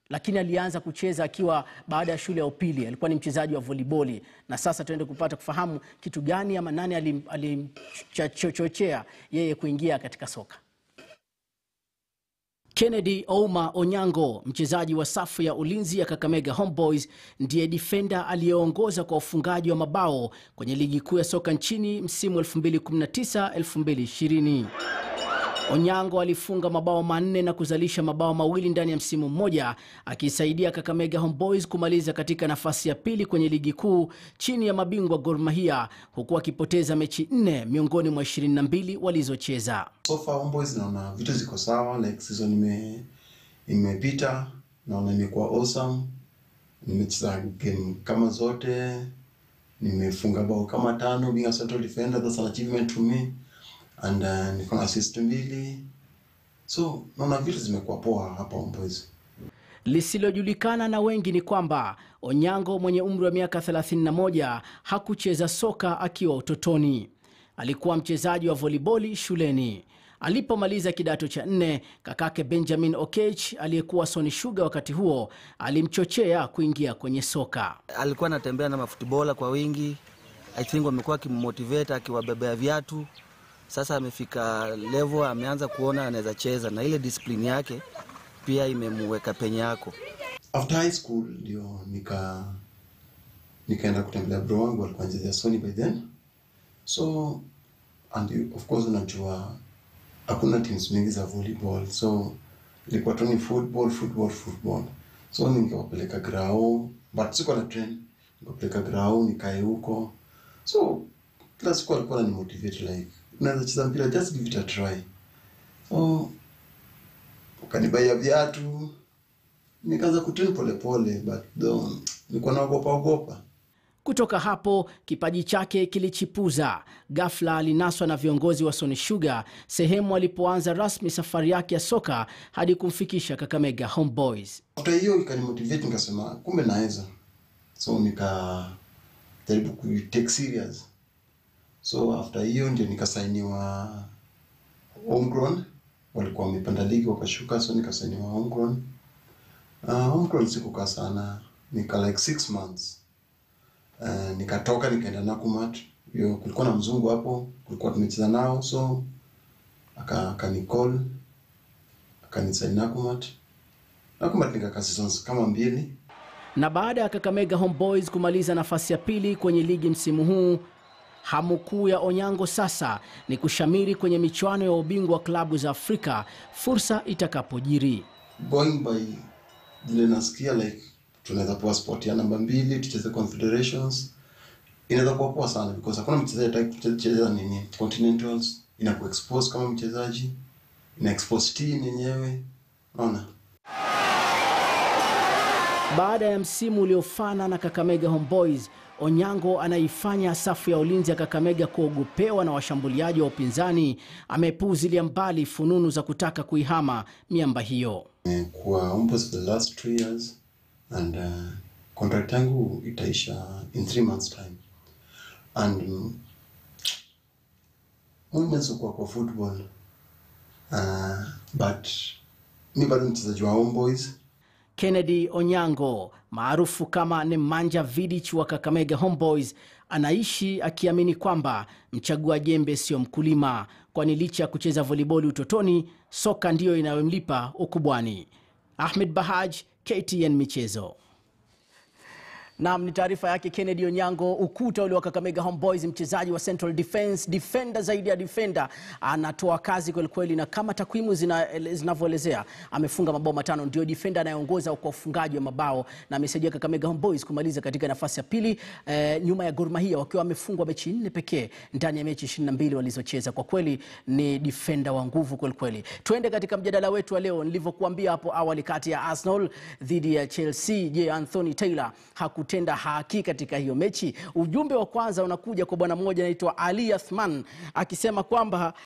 lakini alianza kucheza akiwa baada ya shule ya upili. Alikuwa ni mchezaji wa voliboli, na sasa tuende kupata kufahamu kitu gani ama nani alim- alimchochea yeye kuingia katika soka. Kennedy Ouma Onyango, mchezaji wa safu ya ulinzi ya Kakamega Homeboys, ndiye defenda aliyeongoza kwa ufungaji wa mabao kwenye ligi kuu ya soka nchini msimu 2019-2020. Onyango alifunga mabao manne na kuzalisha mabao mawili ndani ya msimu mmoja, akisaidia Kakamega Homeboys kumaliza katika nafasi ya pili kwenye ligi kuu chini ya mabingwa Gor Mahia, huku akipoteza mechi nne miongoni mwa 22 walizocheza. So far Homeboys naona vitu ziko sawa, like season ime imepita, naona imekuwa awesome. Nimecheza game kama zote, nimefunga bao kama tano, being a central defender, that's an achievement to me and uh, niko na assist mbili, so naona vitu zimekuwa poa hapa Homeboys. Lisilojulikana na wengi ni kwamba Onyango mwenye umri wa miaka 31 hakucheza soka akiwa utotoni. Alikuwa mchezaji wa voliboli shuleni. Alipomaliza kidato cha nne, kakake Benjamin Okech aliyekuwa Sony Sugar wakati huo alimchochea kuingia kwenye soka. alikuwa anatembea na mafutibola kwa wingi. I think wamekuwa akimmotivate akiwabebea viatu. Sasa amefika level, ameanza kuona anaweza cheza na ile discipline yake pia imemweka penye yako. After high school ndio nika nikaenda kutembelea bro wangu alikuwa anachezea Sony by then. So and you- of course unajua hakuna teams mingi za volleyball. So ilikuwa tu ni football, football, football. So ningewapeleka grao, but sikuwa na train. Nikapeleka grao nikae huko. So kila siku alikuwa ananimotivate like unaweza cheza mpira just give it a try. So ukanibaia viatu nikaanza kutrain polepole but though nilikuwa naogopa ogopa Kutoka hapo kipaji chake kilichipuza. Ghafla alinaswa na viongozi wa Sony Sugar sehemu alipoanza rasmi safari yake ya soka hadi kumfikisha Kakamega Homeboys. after hiyo ikanimotivate nikasema kumbe naweza so nikajaribu ku take serious so after hiyo ndio nikasainiwa homegrown walikuwa wamepanda ligi wakashuka so nikasainiwa homegrown uh, homegrown sikukaa sana nika like six months uh, nikatoka nikaenda nakumat hiyo kulikuwa na mzungu hapo kulikuwa tumecheza nao so aka akanicall akanisaini nakumat nakumat nikakaa seasons kama mbili Na baada ya Kakamega Homeboys kumaliza nafasi ya pili kwenye ligi msimu huu, hamu kuu ya Onyango sasa ni kushamiri kwenye michuano ya ubingwa wa klabu za Afrika fursa itakapojiri. going by vile nasikia like tunaweza poa sport ya namba mbili tucheze confederations inaweza kuwa poa sana because hakuna mchezaji ataki kucheza nini continentals inaku expose kama mchezaji ina expose team yenyewe unaona Baada ya msimu uliofana na Kakamega Homeboys, Onyango anaifanya safu ya ulinzi ya Kakamega kuogopewa na washambuliaji wa upinzani. Amepuuzilia mbali fununu za kutaka kuihama miamba hiyo. kwa almost for the last three years and uh, contract yangu itaisha in three months time and um, kuwa kwa football uh, but mi bado mchezaji wa Homeboys Kennedy Onyango maarufu kama Nemanja Vidic wa Kakamega Homeboys anaishi akiamini kwamba mchagua jembe sio mkulima, kwani licha ya kucheza voliboli utotoni, soka ndiyo inayomlipa ukubwani. Ahmed Bahaj, KTN Michezo. Naam, ni taarifa yake Kennedy Onyango, ukuta ule wa Kakamega Homeboys, mchezaji wa Central Defence, defender zaidi ya defender, anatoa kazi kweli kweli, na kama takwimu zina- zinavyoelezea amefunga mabao matano, ndio defender anayeongoza kwa ufungaji wa mabao na amesaidia Kakamega Homeboys kumaliza katika nafasi ya pili eh, nyuma ya Gor Mahia wakiwa wamefungwa mechi nne pekee ndani ya mechi 22 walizocheza. Kwa kweli ni defender wa nguvu kweli kweli. Tuende katika mjadala wetu wa leo, nilivyokuambia hapo awali, kati ya Arsenal dhidi ya Chelsea. Je, Anthony Taylor hakutenda haki katika hiyo mechi? Ujumbe wa kwanza unakuja kwa bwana mmoja anaitwa Ali Athman akisema kwamba